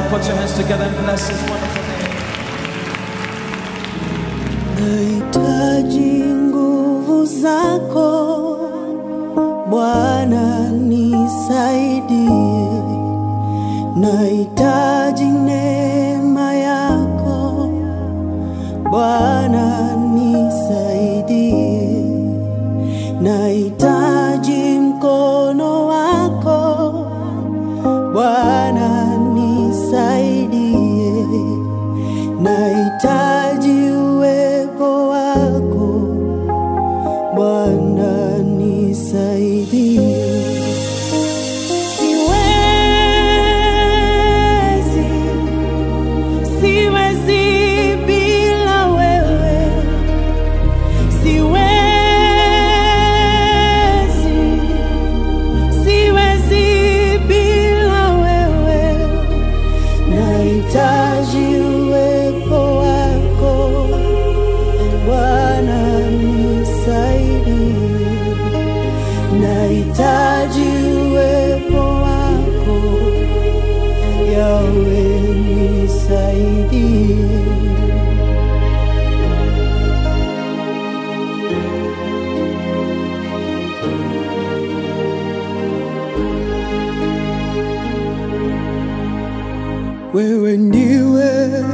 put your hands together and bless his wonderful name. Nahitaji nguvu zako Bwana, nisaidie. Nahitaji neema yako Bwana, nisaidie. Nahitaji mkono wako Bwana, nisaidie. Nahitaji uwepo wako Bwana, nisaidie. Siwezi, siwezi bila wewe. Siwezi, siwezi bila wewe. Nahitaji uwepo wako Bwana, nisaidie. Nahitaji uwepo wako Yawe, nisaidie. Wewe ndiwe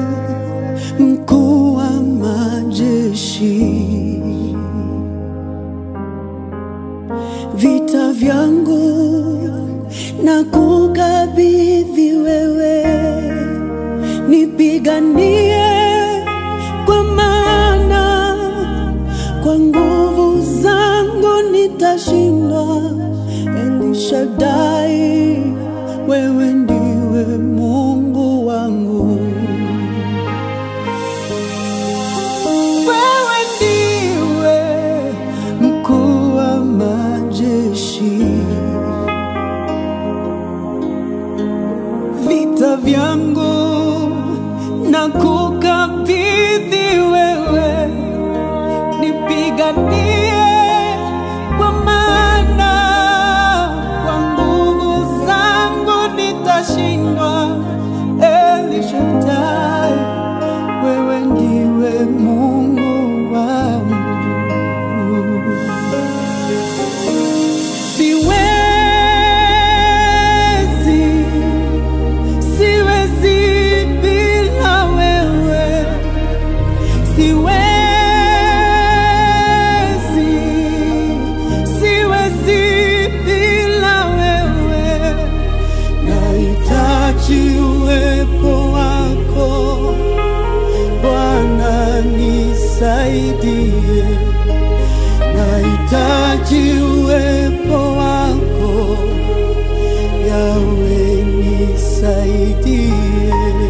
mkuu wa majeshi, vita vyangu na kukabidhi wewe, nipiganie kwa maana kwa nguvu zangu nitashindwa. Elishadai, wewe ndiwe Mungu wangu. Wewe ndiwe mkuu wa majeshi, vita vyangu na kukabidhi wewe, nipiganie kwa maana kwa nguvu zangu nitashindwa. Elishadai, wewe ndiwe Mungu wangu. Siwezi, siwezi bila wewe. Siwezi, siwezi bila wewe. Nahitaji uwepo wako Bwana, nisaidie. Nahitaji uwepo wako Yawe, nisaidie.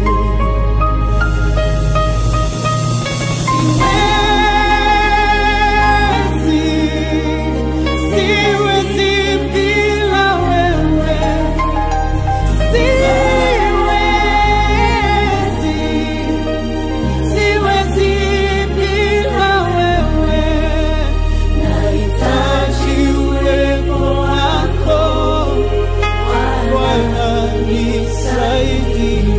Siwezi, siwezi bila wewe. Siwezi, siwezi bila wewe. Nahitaji uwepo wako Bwana, nisaidie.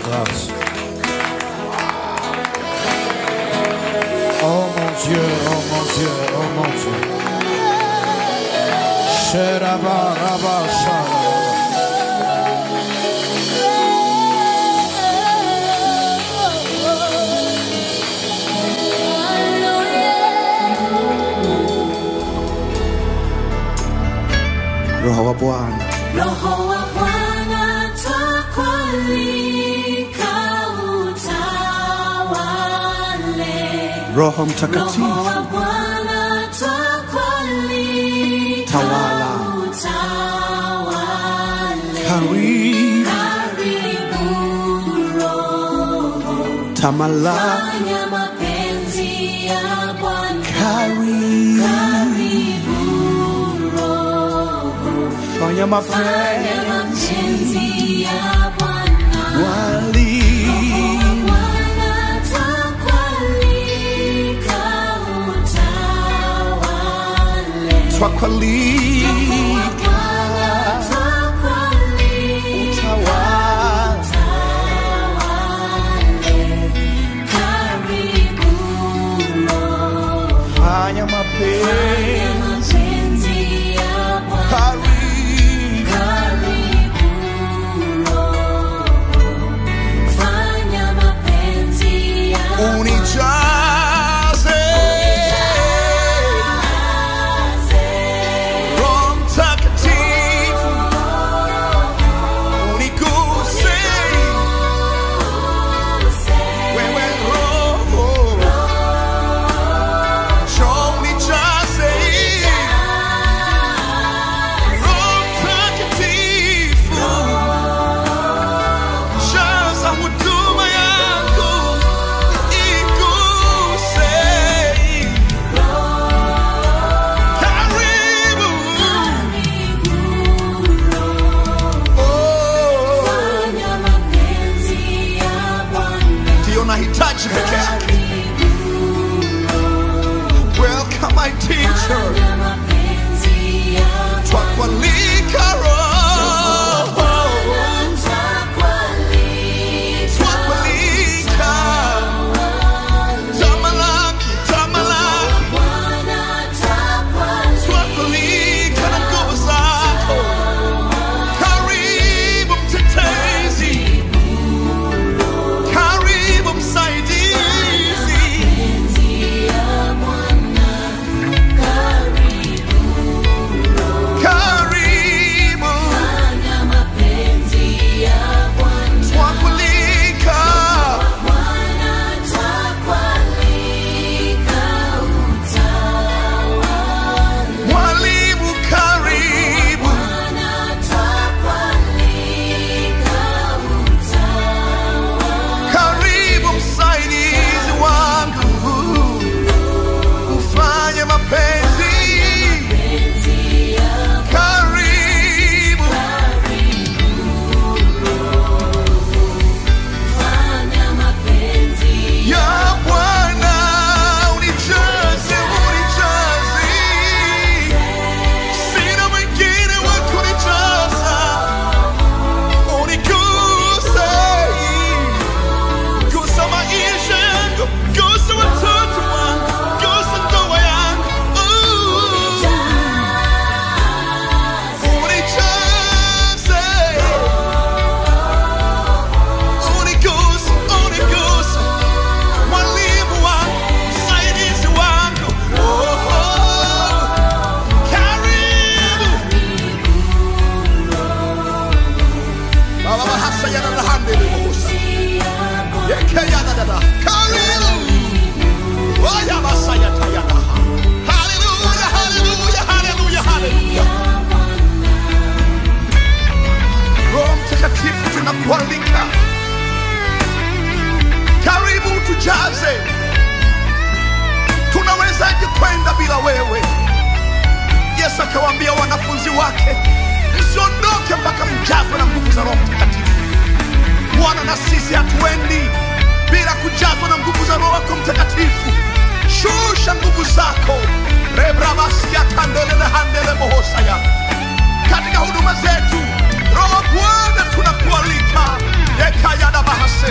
grâce. Oh mon Dieu, oh mon Dieu, oh mon Dieu. Sheraba, raba, sharaba. Roho wa Bwana Roho wa Bwana twakualika utawale. Roho Roho Mtakatifu wa Bwana twakualika Tawala. utawale. karibu Karibu Roho, tamalaki fanya mapenzi ya Bwana. karibu Karibu Roho, fanya mapenzi fanya mapenzi ya Bwana. wali Bwana twakualika utawale. twakwalika Bwana twakualika utawala utawale. Karibu Roho, fanya fanya mapenzi mapenzi ya Bwana. karibu Karibu Roho, fanya mapenzi ya unijaze Roho Mtakatifu uniguse wewe Roho njoo unijaze Roho Mtakatifu jaza huduma yangu iguse karibu oh Fanya mapenzi ya Bwana. ndio nahitaji peke yake welcome my teacher Fanya mapenzi ya twakwalika roho Bwana. Twakualika twakwalika tamalaki tamalaki Bwana, twakualika twakwalika na nguvu zako karibu mtetezi karibu msaidizi mapenzi ya Bwana. Karibu karibu fanya mapenzi ya Bwana. twakwalika Bwana, twakualika utawale. mwalimu karibu Bwana, twakualika utawale. karibu msaidizi wangu ufanye mapenzi Mapenzi ya karibu fanya mapenzi ya bwana unijaze unijaze sina mwingine wa kunijaza uniguse gusa maisha yangu gusa watoto wangu gusa ndoa yangu unijaze uniguse uniguse mwalimu wangu msaidizi wangu oh, oh. karibu baba bahasa yanadahandelibohusa yekeyadadada karibu oyabasayatayadaha haleluya haleluya haleluya haleluya roho mtakatifu tunakualika karibu tujaze tunawezaje kwenda bila wewe yesu akawaambia wanafunzi wake msiondoke mpaka mjazwe na nguvu za roho mtakatifu bwana na sisi hatuendi bila kujazwa na nguvu za roho wako mtakatifu shusha nguvu zako rebrabasiakandelelehandelebohosaya katika huduma zetu roho wa bwana tunakualika yekayada bahase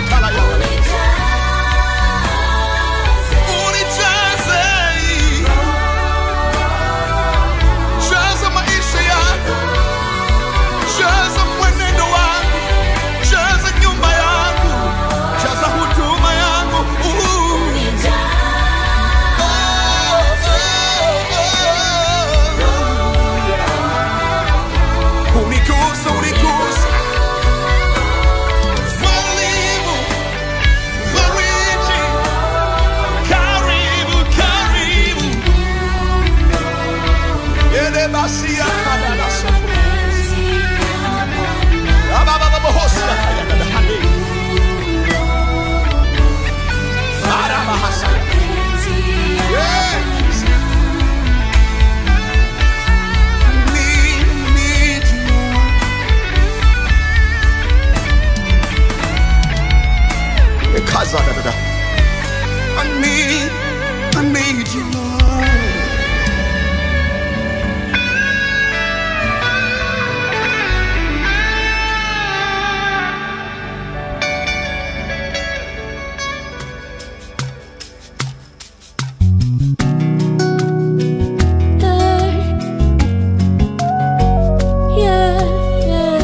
Kazadadada. I need, I need you, Lord. Yeah, yeah,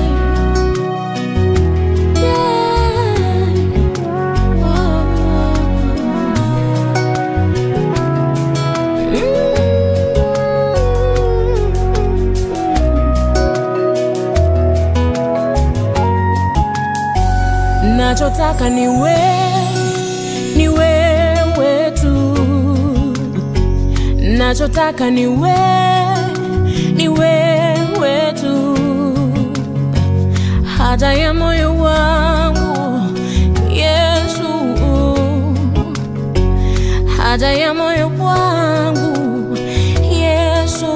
nachotaka ni we, ni wewe tu, nachotaka ni we, ni wewe tu, haja ya moyo wangu Yesu, haja ya moyo wangu Yesu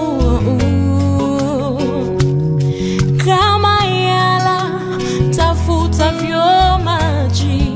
kama yala tafutavyo maji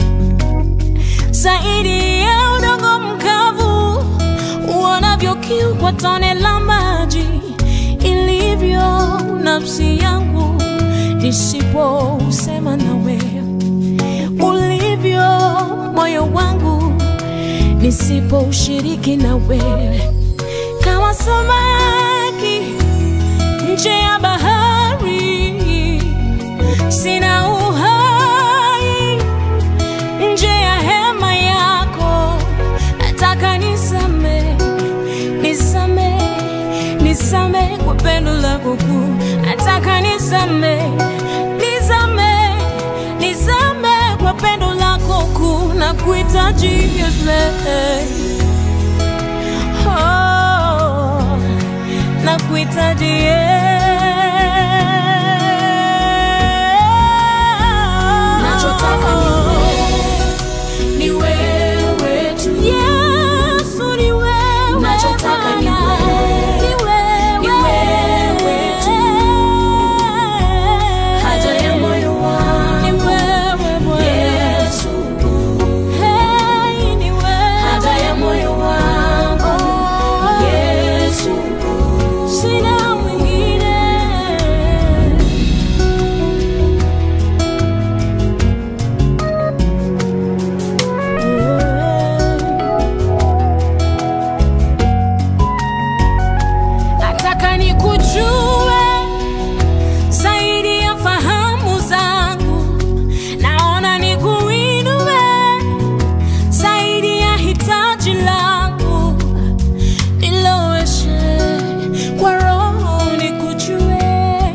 zaidi ya udongo mkavu uonavyo kiu kwa tone la maji ilivyo nafsi yangu nisipousema nawe ulivyo moyo wangu nisipoushiriki na wewe kama samaki nje ya bahari sina uhai nje ya hema yako nataka nisame nisame nisame kwa pendo lako kuu nataka nisame nisame nisame kwa pendo lako kuu na kuhitaji Yesu oh, na kuhitaji Nachotaka ni wewe tu. Yesu ni wewe Nachotaka ni Bwana. wewe. Ni wewe. Ni wewe tu. Haja ya moyo wangu. Ni wewe Bwana. Yesu, Hey, ni wewe. haja ya moyo wangu. Oh, Yesu, sina mwingine. Nataka nikujue zaidi ya fahamu zangu, naona nikuinue zaidi ya hitaji langu, niloweshe kwa roho nikujue,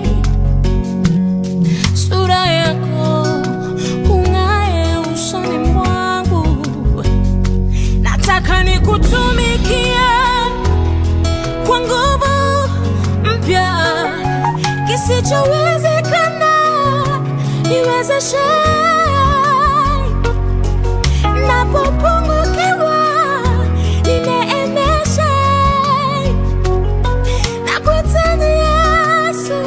sura yako ung'ae usoni mwangu, nataka nikutumikie kwa nguvu mpya kisichowezekana niwezeshe napopungukiwa nineemeshe na kuhitaji Yesu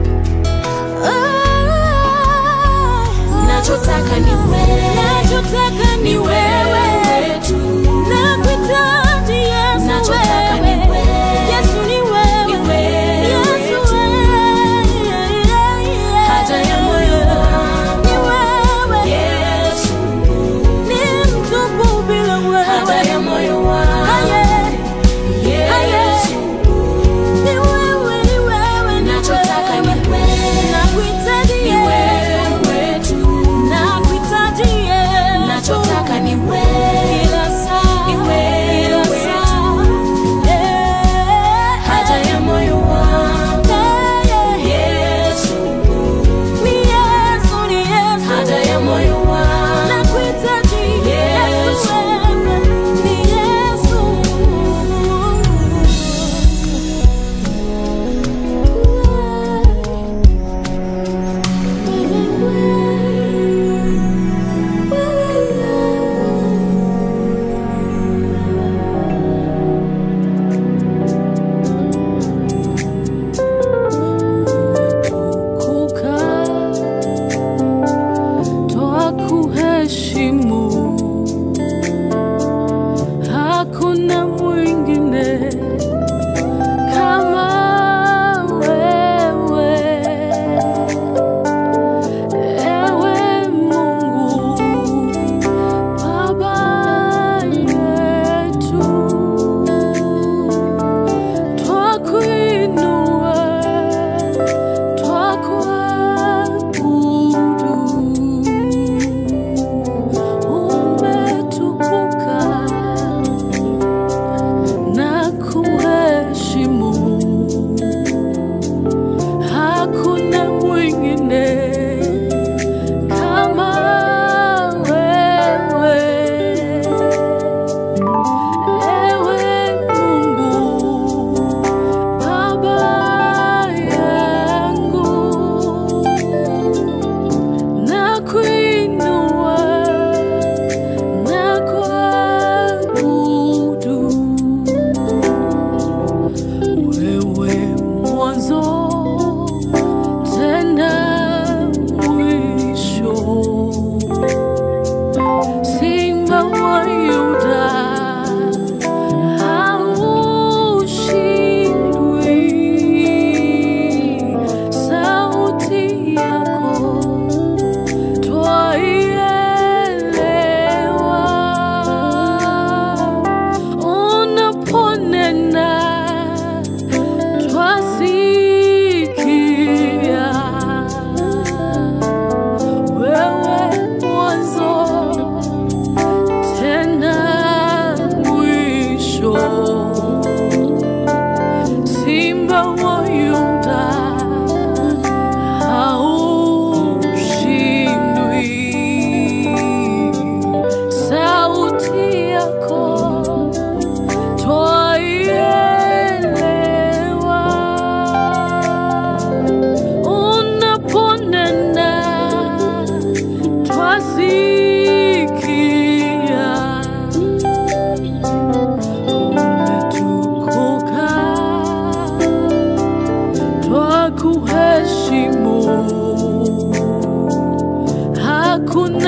Oh. Nachotaka ni wewe. Nachotaka ni Ni wewe wewe tu. Nakuhitaji Yesu Nachotaka ni wewe. wewe. Yesu ni wewe. Ni wewe Yesu tu. wewe. Haja ya moyo wangu. Ni wewe. Yesu, Ni mtukufu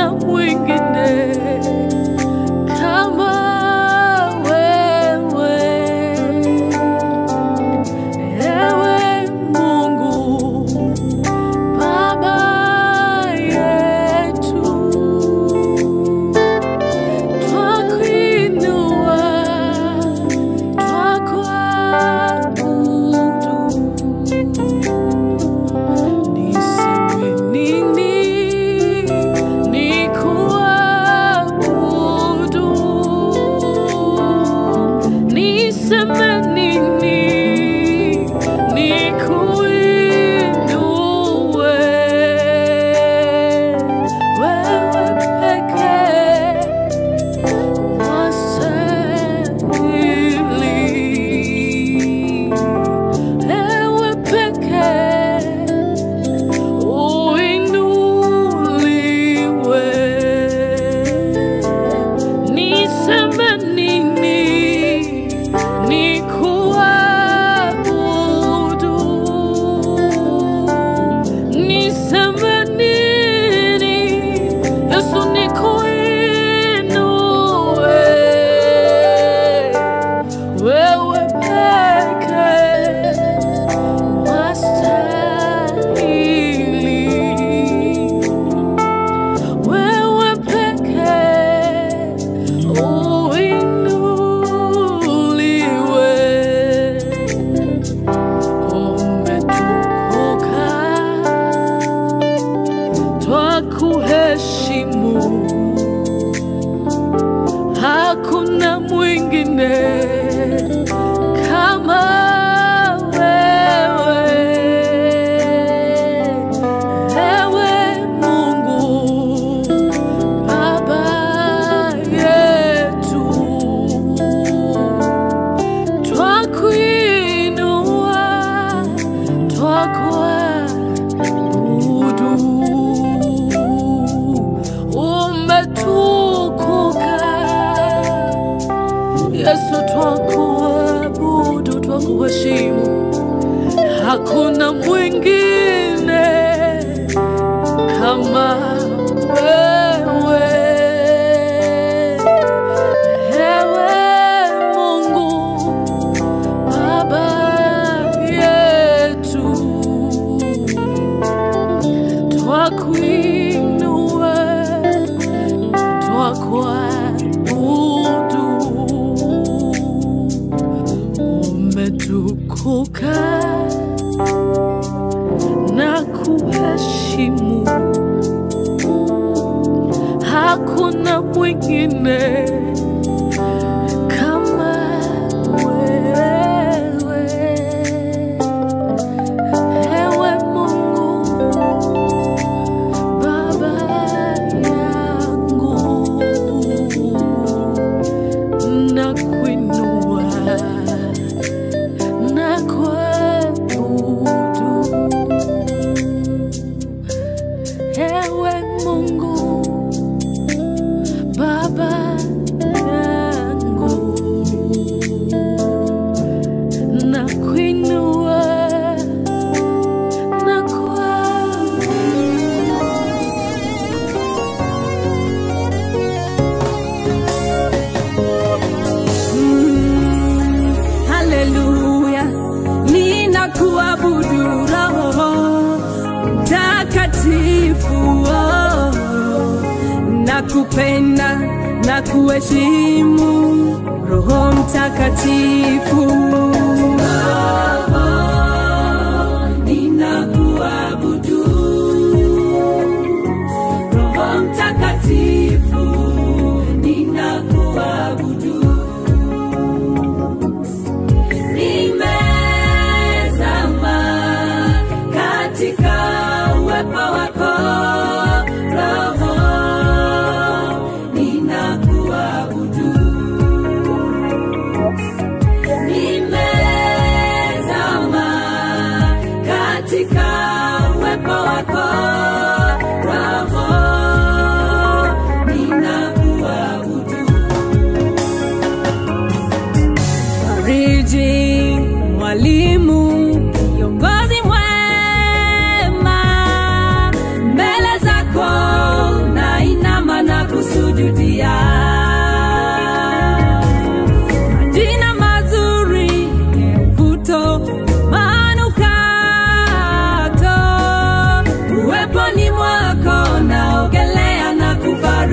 hakuna mwingine kama wewe, ewe Mungu Baba yetu, twakuinua, twakuabudu. Niseme nini nikuabudu? Niseme nini nikuinue? Wewe pekee wastahili. Ewe pekee uinuliwe. Niseme nini nikuabudu? Niseme nini Yesu nikuinue? Wewe pekee wastahili. Wewe pekee uinuliwe. Umetukuka, twakuheshimu. Hakuna mwingine kama wewe, ewe Mungu Baba yetu, twakuinua, twakuabudu. Umetukuka Yesu, twakuabudu, twakuheshimu. Hakuna mwingine kama wewe, ewe Mungu Baba yetu, twakuinua, twakuabudu. Umetukuka na kuheshimu, hakuna mwingine kama wewe, ewe Mungu Baba yangu, na kuinua na kuabudu, ewe Mungu Baba yangu, na kuinua na kuabudu. Haleluya, ninakuabudu Roho Mtakatifu, oh. nakupenda na kuheshimu Roho Mtakatifu. Roho, ninakuabudu Roho Mtakatifu, ninakuabudu nimezama katika uwepo wako Roho, ninakuabudu. Nimezama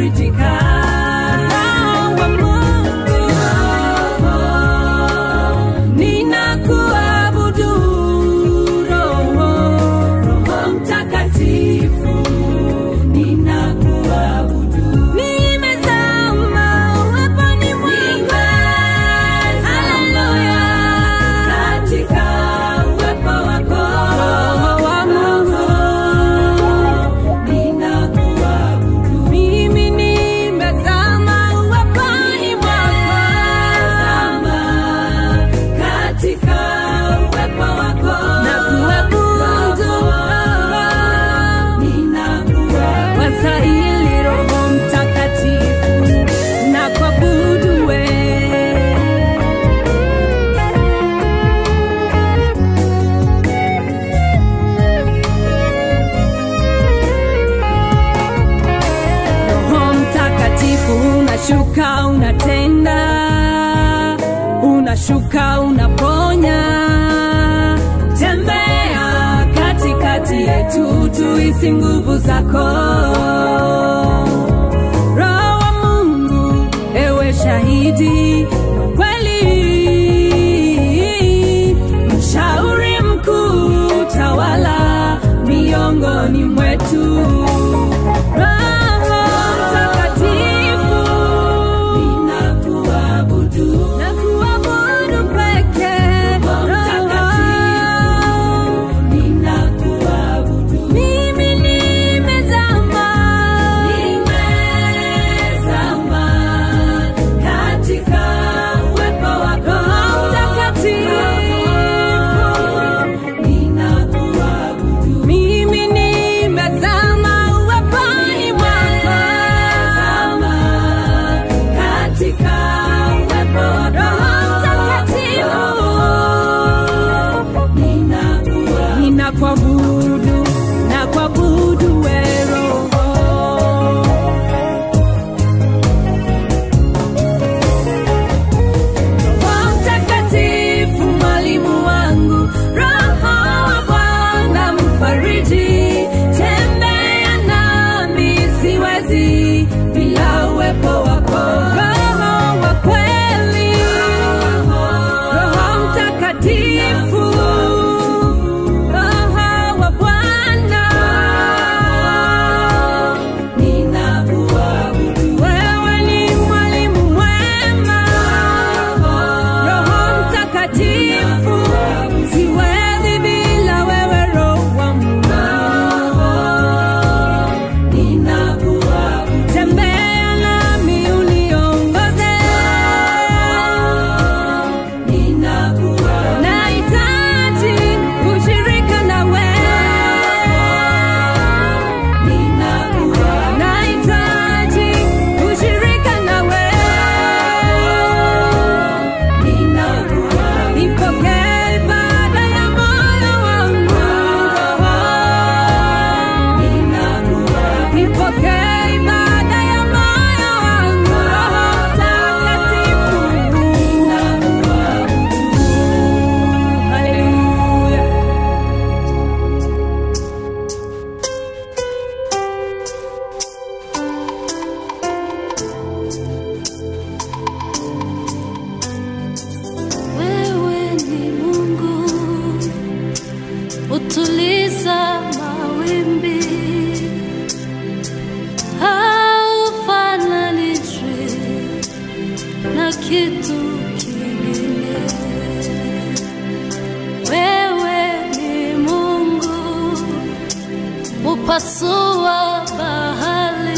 nafarijika. Roho wa Mungu, ninakuabudu Roho, Roho Mtakatifu, ninakuabudu. Nimezama uweponi mwako, haleluya, katika uwepo wako, Roho wa Mungu, ninakuabudu. Mimi nimezama uweponi mwako, zama katika uwepo wako, nakuabudu Wastahili Roho Mtakatifu, nakuabudu wewe. Roho Mtakatifu unashuka, unatenda, unashuka, unaponya. Tembea katikati yetu, tuisi nguvu zako. Roho wa Mungu, ewe shahidi kweli, mshauri mkuu, tawala miongoni mwetu. Roho Mtakatifu, ninakuabudu, nakuabudu peke. Roho ninakuabudu, mimi nimezama, nimezama katika uwepo wako. Roho Mtakatifu, ninakuabudu, mimi nimezama uweponi mwako, katika uwepo wako. Roho Mtakatifu, ninakuabudu, nakuabudu wewe Roho. Roho Mtakatifu mwalimu wangu, Roho wa Bwana mfariji, tembea nami siwezi bila uwepo wako. Roho wa kweli, Roho Mtakatifu, Roho wa Bwana, ninakuabudu. Wewe ni mwalimu mwema, Roho Mtakatifu, siwezi bila wewe, Roho wa Mungu. Tembea nami uniongoze, nahitaji ushirika na wewe, nahitaji ushirika na wewe, nipokee ibada ya moyo wangu, nipokee ibada ya moyo wangu, Roho Mtakatifu, haleluya. Wewe ni Mungu, utuliza mawimbi, haufananishwi na kitu kingine. Wewe ni Mungu, upasua bahari,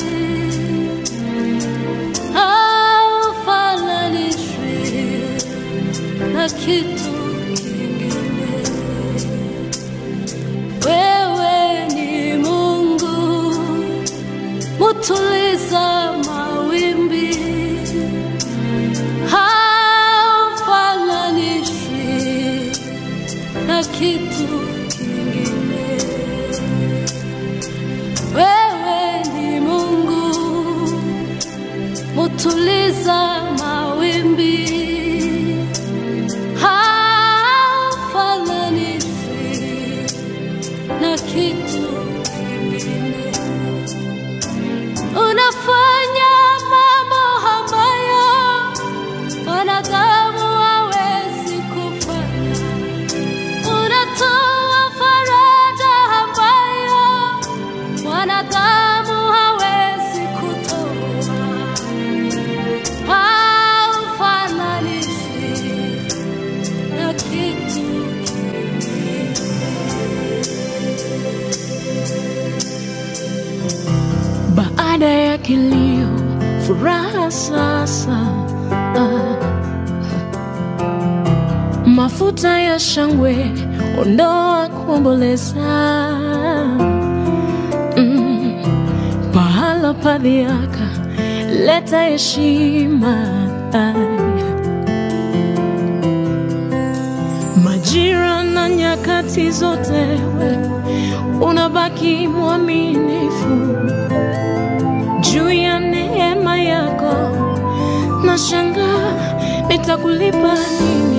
haufananishwi na kitu kingine. Wewe ni Mungu, mutuliza mawimbi, haufananishwi na kitu kingine. Wewe ni Mungu, mutuliza mawimbi hafananishwi na kitu kingine. Unafanya kilio, furaha sasa. Ah. Mafuta ya shangwe, ondoa kuomboleza. Mm. Pahala pa dhiaka, leta heshima. Majira na nyakati zote, we unabaki mwaminifu juu ya neema yako. Nashangaa nitakulipa nini